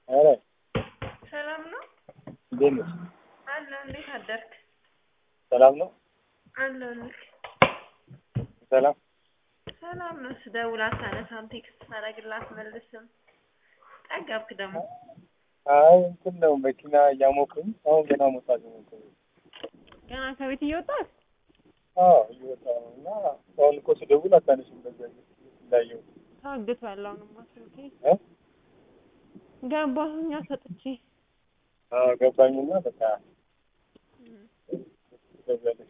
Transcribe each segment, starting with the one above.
ኧረ ሰላም ነው እንዴት ነሽ? አለሁ። እንዴት አደርክ? ሰላም ነው? አለሁልህ። ሰላም ሰላም ነው። ስደውል አታነሳም፣ ቴክስት ሳደርግልህ አትመልስም። ጠገብክ ደግሞ። አይ እንትን ነው መኪና እያሞኩኝ አሁን ገና መውጣት ነው። ገና ከቤት እየወጣህ? አዎ እየወጣሁ ነው እና አሁን እኮ ስደውል አታነሽም። በዛ እንዳየው ታግቷል። አሁንማ ስልኬ እ ገባሁኛ ሰጥቼ አዎ ገባኝና በቃ ትደውያለሽ።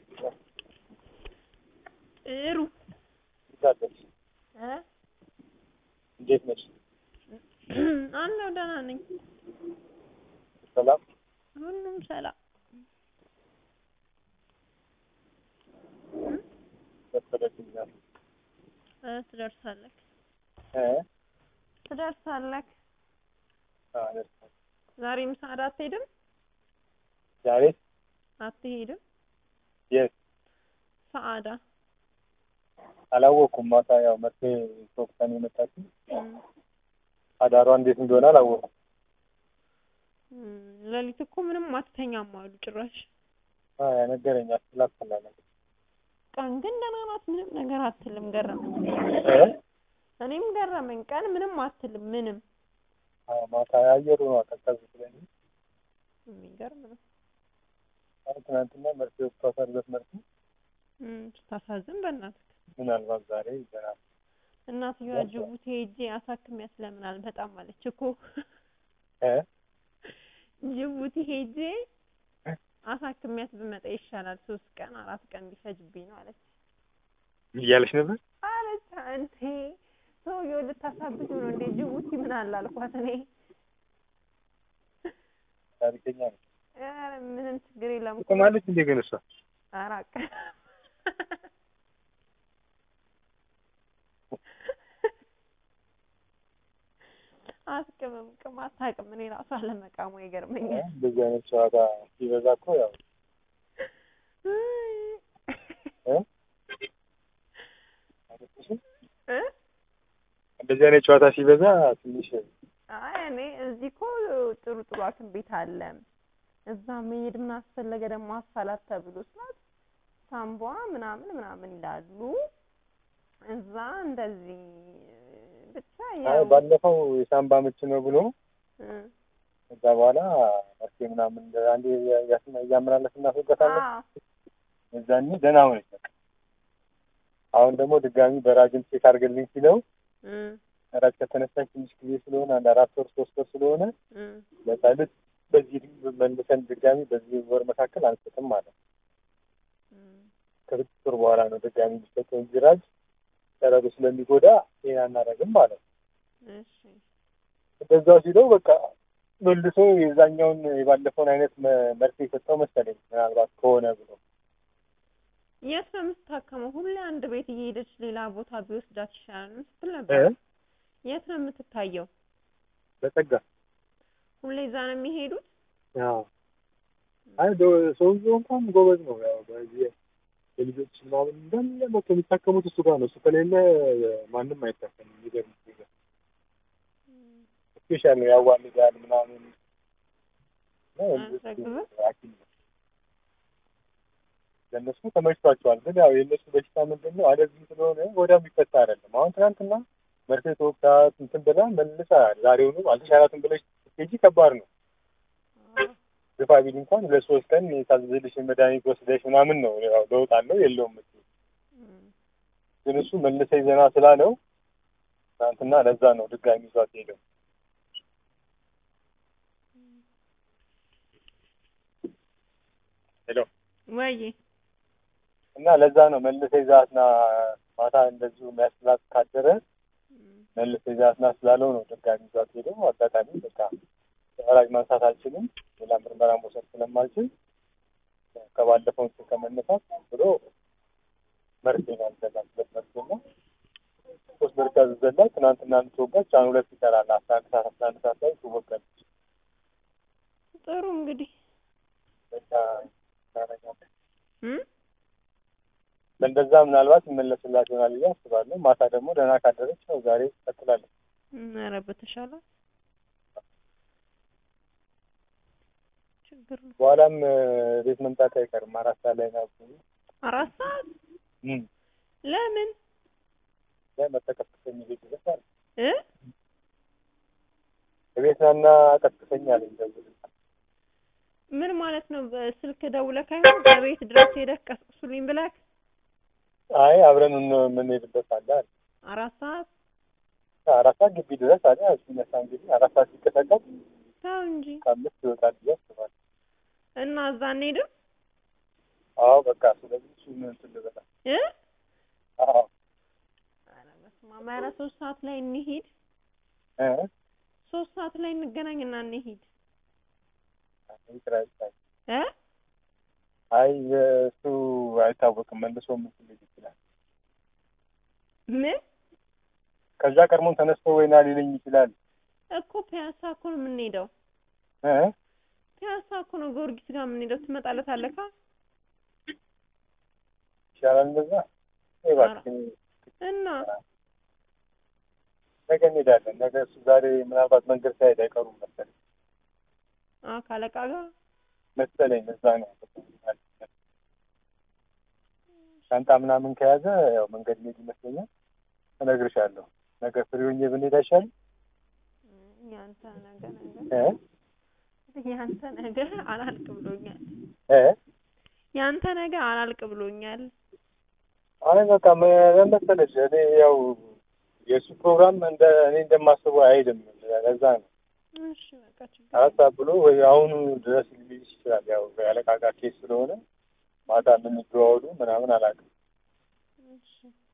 ጥሩ እንዴት አለሽ? እ እንዴት ነሽ? አለሁ ደህና ነኝ። ሰላም ሁሉም ሰላም። መሰለችኛል እ ትደርሳለህ እ ትደርሳለህ። አዎ ደርሳለሁ። ዛሬ ምሳ አትሄድም? ዛሬ አትሄድም? የት ሰዓዳ አላወኩም። ማታ ያው መርፌ ተወቅታን የመጣችው እም፣ አዳሯ እንዴት እንደሆነ አላወኩም። እም፣ ሌሊት እኮ ምንም አትተኛም አሉ ጭራሽ። አዎ ነገረኛ ስላስፈላለ ቀን ግን ደህና ናት፣ ምንም ነገር አትልም። ገረመኝ። እ እኔም ገረመኝ። ቀን ምንም አትልም፣ ምንም አዎ ማታ አየሩ ነው ቀዝቀዝ ብለን የሚገርም ነው። አሁን ትናንትና መርፌ ወቅቷታል። በት መርፌ እም፣ ስታሳዝን በእናትህ። ምናልባት ዛሬ ይዘናል። እናትየዋ ጅቡቲ ሄጄ አሳክሚያት ለምን አልመጣም አለች እኮ። እ ጅቡቲ ሄጄ አሳክሚያት ብመጣ ይሻላል፣ ሶስት ቀን አራት ቀን ቢፈጅብኝ ነው አለች እያለች ነበር። አለች። እንቴ ሰውዬው ልታሳብዱ ነው እንዴ? ጅቡቲ ምን አለ አልኳት እኔ። ታሪከኛ ነው። ኧረ ምንም ችግር የለም እኮ ትቆማለች እንዴ ግን እሷ አራቅ አስቅምም ቅም አታውቅም። እኔ ራሱ አለመቃሙ ይገርመኛል። እንደዚህ አይነት ጨዋታ ሲበዛ እኮ ያው እ እ እንደዚህ አይነት ጨዋታ ሲበዛ ትንሽ አይ እኔ እዚህ እኮ ጥሩ ጥሩ ሐኪም ቤት አለ። እዛ መሄድ ምን አስፈለገ ደግሞ አፋላት ተብሎ ስላት ሳምቧ ምናምን ምናምን ይላሉ። እዛ እንደዚህ ብቻ አይ ያው ባለፈው የሳምባ ምች ነው ብሎ እ ከዛ በኋላ መርፌ ምናምን አንዴ ያስና እያመላለስ እናስወጋታለን። አዎ እዛኔ ደህና ሆነች በቃ። አሁን ደግሞ ድጋሚ በራጅም ቼክ አድርግልኝ ሲለው እ ራጅ ከተነሳች ትንሽ ጊዜ ስለሆነ አንድ አራት ወር ሶስት ወር ስለሆነ እ ለሳልት በዚህ መልሰን ድጋሚ በዚህ ወር መካከል አንሰጥም ማለት ነው። እ ከስድስት ወር በኋላ ነው ድጋሚ የሚሰጠው እንጂ ራጅ ጨረሩ ስለሚጎዳ ይሄን አናደርግም ማለት ነው። እሺ እንደዛ ሲለው በቃ መልሶ የዛኛውን የባለፈውን አይነት መ- መርፌ የሰጠው መሰለኝ ምናልባት ከሆነ ብሎ የት ነው የምትታከመው? ሁሌ አንድ ቤት እየሄደች ሌላ ቦታ ቢወስዳት ይሻላል ስትል እ ነበር። የት ነው የምትታየው? በጸጋ ሁሌ እዛ ነው የሚሄዱት? አዎ አይ ዶ- ሰውዬው እንኳን ጎበዝ ነው። ያው በዚህ የልጆች ምናምን እንዳለ መቶ የሚታከሙት እሱ ጋር ነው። እሱ ከሌለ ማንም አይታከምም። የሚገርም ነገር ስፔሻል ነው። ያዋልዳል ምናምን እና የልጆች አያስረግዝም? ሐኪም ነው። ለእነሱ ተመችቷቸዋል። ግን ያው የእነሱ በሽታ ምንድን ነው? አለዚህ ስለሆነ ወዲያው የሚፈታ አይደለም። አሁን ትናንትና መርፌ ተወግታ እንትን ብላ መልሳ ዛሬውኑ አልተሻላትም ብለሽ ስትሄጂ ከባድ ነው። አዎ። ግፋ ቢል እንኳን ሁለት ሶስት ቀን የታዘዘልሽን መድኃኒት ወስደሽ ምናምን ነው ያው ለውጥ አለው የለውም የምትይው። እም። ግን እሱ መልሰኝ ዘና ስላለው ትናንትና ለዛ ነው ድጋሚ ይዟት ሄደው። ሄሎ ወይ እና ለዛ ነው መልሰኝ ዛትና ማታ እንደዚሁ የሚያስላት ካደረ እም። መልሰኝ ዛትና ስላለው ነው ድጋሚ ይዟት ሄደው። አጋጣሚ በቃ ተፈራጅ ማንሳት አልችልም፣ ሌላ ምርመራ መውሰድ ስለማልችል ከባለፈው እንትን ከመነሳት ብሎ መርፌ ነው ያዘላት። ሁለት መርፌ ነው ሶስት መርፌ ያዘዘላት። ትናንትና የምትወጋች አሁን ሁለት ይቀራል። አስራ አንድ ሰዓት አስራ አንድ ሰዓት ላይ ትወጋለች። ጥሩ እንግዲህ በቃ እናደርጋለን። እም? በእንደዛ ምናልባት ይመለስላት ይሆናል ብዬ አስባለሁ። ማታ ደግሞ ደህና ካደረች ያው ዛሬ ትቀጥላለች። ኧረ በተሻለ ችግር ነው። በኋላም እ፣ ቤት መምጣት አይቀርም። አራት ሰዓት ላይ ነው አራት ሰዓት ለምን መተቀስቀሰኝ ቤት ድረስ አለ እ ቤት ናና ቀስቅሰኝ አለኝ ደውል ምን ማለት ነው? በስልክ ደውለህ አይሆን በቤት ድረስ ሄደህ ቀስቅሱልኝ ብለህ አይ አብረን እን- የምንሄድበት አለ አለ አራት ሰዓት አራት ሰዓት ግቢ ድረስ አለ እሱ ነሳ እንግዲህ አራት ሰዓት ሲቀጠቀጥ ተው እንጂ ከአምስት ይወጣል ብዬ አስባለሁ። እና እዛ እንሄድም አዎ በቃ ስለዚህ እሱ ምን እንትን ልበላ እ አዎ ኧረ በስመ አብ ኧረ ሶስት ሰዓት ላይ እንሂድ እ ሶስት ሰዓት ላይ እንገናኝና እንሂድ ይቅር አይባልም። እ አይ እሱ አይታወቅም መልሶ ምን ሊል ይችላል። ምን ከዛ ቀድሞን ተነስቶ ወይና ሊለኝ ይችላል እኮ ፒያሳ እኮ ነው የምንሄደው እ ፒያሳ እኮ ነው ጊዮርጊስ ጋር የምንሄደው ትመጣለታለህ ካ ይሻላል እንደዛ ወይ እባክህ እና ነገ እንሄዳለን። ነገ እሱ ዛሬ ምናልባት መንገድ ሳይሄድ አይቀሩም መሰለኝ አ ካለቃ ጋር መሰለኝ እዛ ነው ያለው። ሻንጣ ምናምን ከያዘ ያው መንገድ ሄድ ይመስለኛል። እነግርሻለሁ። ነገ ፍሪ ሆኜ ብንሄድ አይሻልም? ያንተ ነገር ነገር እ ያንተ ነገር አላልቅ ብሎኛል እ ያንተ ነገር አላልቅ ብሎኛል አይ በቃ ምን መሰለሽ እኔ ያው የእሱ ፕሮግራም እንደ እኔ እንደማስበው አይሄድም። ለዛ ነው እሺ በቃ ችግር አራት ሰዓት ብሎ ወይ አሁኑ ድረስ ሊልሽ ይችላል። ያው ያለቃ ጋር ኬስ ስለሆነ ማታ የምንደዋወሉ ምናምን አላውቅም። እሺ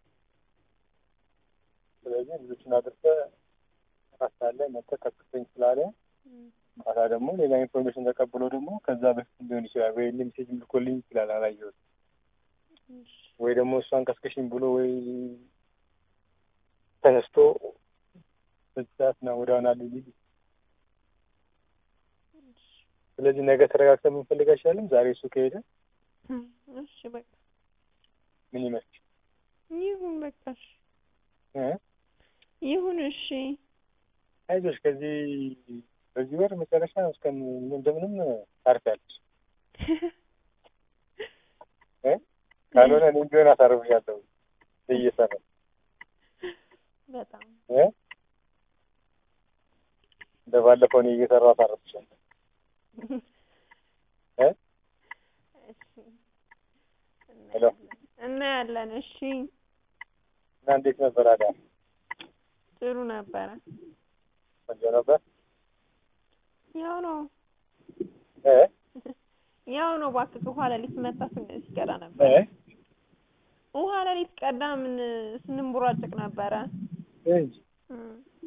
ስለዚህ ልጆችን አድርሰህ አራት ሰዓት ላይ መጥተህ ቀስቅሰኝ ስላለ እም፣ ማታ ደግሞ ሌላ ኢንፎርሜሽን ተቀብሎ ደግሞ ከዛ በፊት ሊሆን ይችላል ወይ ሜሴጅ ልኮልኝ ይችላል አላየሁትም። እሺ ወይ ደግሞ እሷን ቀስቅሽኝ ብሎ ወይ ተነስቶ በዚህ ሰዓት ና ወደ ሆና ሊል እሺ ስለዚህ ነገ ተረጋግተን የምንፈልግ አይሻልም? ዛሬ እሱ ከሄደ እም፣ እሺ በቃ ምን ይመስል ይሁን በቃ እሺ እ ይሁን እሺ አይዞሽ ከዚህ በዚህ ወር መጨረሻ እስከ እንደምንም ታርፊያለሽ እ ካልሆነ እኔም ቢሆን አሳርፍሻለሁ እየሰራ በጣም እ እንደ ባለፈው እኔ እየሰራሁ አሳርፍሻለሁ እ እሺ ሄሎ እናያለን እሺ እና እንዴት ነበር አዳ ጥሩ ነበረ ቆንጆ ነበር ያው ነው እ ያው ነው እባክህ ውሃ ሌሊት መጣ ስን- ሲቀዳ ነበር እ ውሃ ሌሊት ቀዳ ምን ስንንቦራጨቅ ነበረ እንጂ እም፣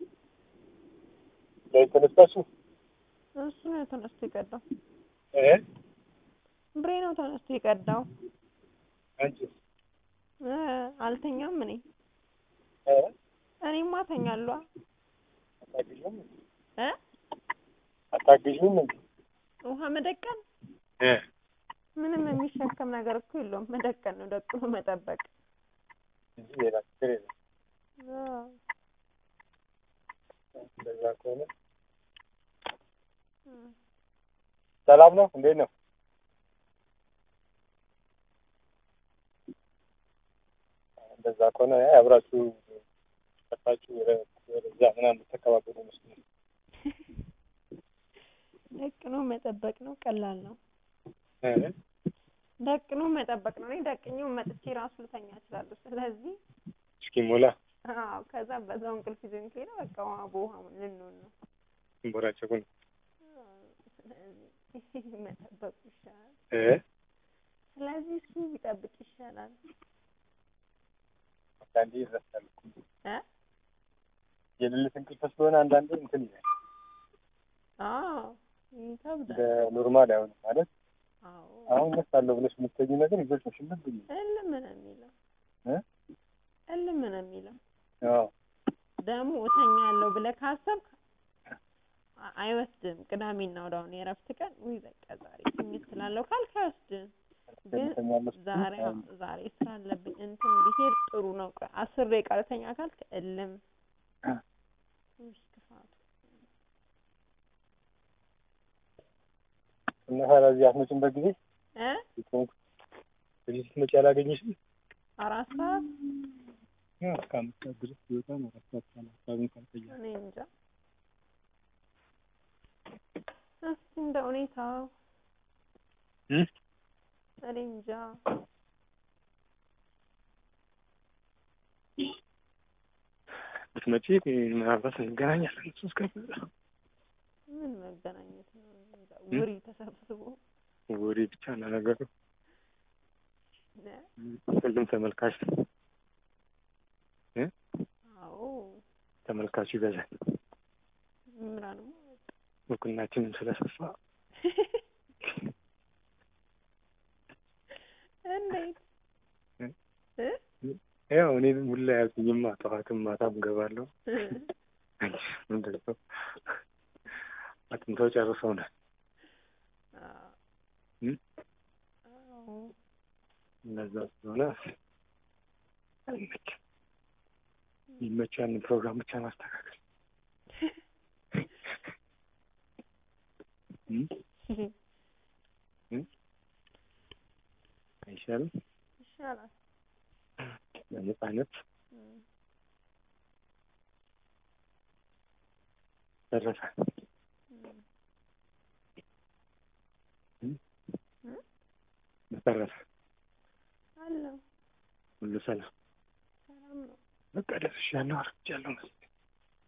ላይ ተነስታችሁ እሱ ነው ተነስቶ የቀዳው እ ብሬ ነው ተነስቶ የቀዳው አንቺ እ አልተኛም እኔ እ እኔማ ተኛለሁ አታግዥም እ አታግዥም እንዴ ውሃ መደቀን እ ምንም የሚሸከም ነገር እኮ የለውም መደቀን ነው ደቅኖ መጠበቅ እንጂ ሌላ ችግር የለም አዎ። እንደዛ ከሆነ እም፣ ሰላም ነው እንዴት ነው እንደዛ ከሆነ አይ አብራችሁ ጠፋችሁ ወደዛ ምናምን ተከባበሩ መስሎኝ ደቅኖ መጠበቅ ነው ቀላል ነው እ ደቅኖ መጠበቅ ነው እኔ ደቅኜው መጥቼ ራሱ ልተኛ እችላለሁ ስለዚህ እስኪ ሞላ አዎ ከዛ በዛው እንቅልፍ ይዞኝ ከሄደ በቃ ውሃ በውሃ ልንሆን ነው ቦራጨቁን ስለዚህ መጠበቁ ይሻላል እ ስለዚህ እሱ ቢጠብቅ ይሻላል አንዳንዴ ይረሳል እኮ እ የሌሊት እንቅልፍ ስለሆነ አንዳንዴ እንትን ይላል አዎ ይከብዳል በኖርማል አይሆንም ማለት አዎ አሁን እነሳለሁ ብለሽ የምትተጊው ነገር ይዞች ነው ሽምብ ብዬ እልም ነው የሚለው እ እልም ነው የሚለው አዎ ደግሞ እተኛለሁ ብለህ ካሰብክ አ- አይወስድም ቅዳሜና እሑድ አሁን የእረፍት ቀን ውይ በቃ ዛሬ ትኝት ስላለው ካልክ አይወስድም ግን ተኛለሁ ዛሬ ዛሬ ስራ አለብኝ እንትን ብሄድ ጥሩ ነው ቆይ አስር ደቂቃ ልተኛ ካልክ እልም ውይ ክፋቱ እና ታዲያ እዚህ አትመጭም በጊዜ እ ስትሆን እዚህ ስትመጪ አላገኘሽም? አራት ሰዓት ያው እስከ አምስት ሰዓት ድረስ ይወጣ ነው። አራት ሰዓት ካለ ሀሳቡን ካልቀየረ እኔ እንጃ። እስኪ እንደ ሁኔታው እ እኔ እንጃ። ብትመጪ ምናልባት እንገናኛለን። እሱ እስከ ምን መገናኘት ነው? እኔ እንጃ። ውሪ ተሰብስቦ ወሬ ብቻ ነው ነገሩ። ነ ሁሉም ተመልካች እ አዎ ተመልካቹ ይበዛል። ምራን እውቅናችንም ስለሰፋ እንዴት እ? እ ያው እኔ ሁላ ያልኩኝማ ጠዋትም ማታም ገባለሁ። ምንድን ነው አጥንተው ጨርሰውናል። አዎ እ? አዎ እንደዛ ስለሆነ አይመችም። የሚመቸው ያንን ፕሮግራም ብቻ ማስተካከል እ? እ? አይሻልም? ይሻላል። በነፃነት እም። ደረሰ። እም። እ? እ? በተረፈ አለው ሁሉ ሰላም። ሰላም ነው። በቃ ደርሻለሁ፣ አርፍጃለሁ መሰለኝ።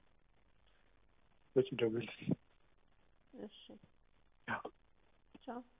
በጭ ደውል እሺ ያው ቻው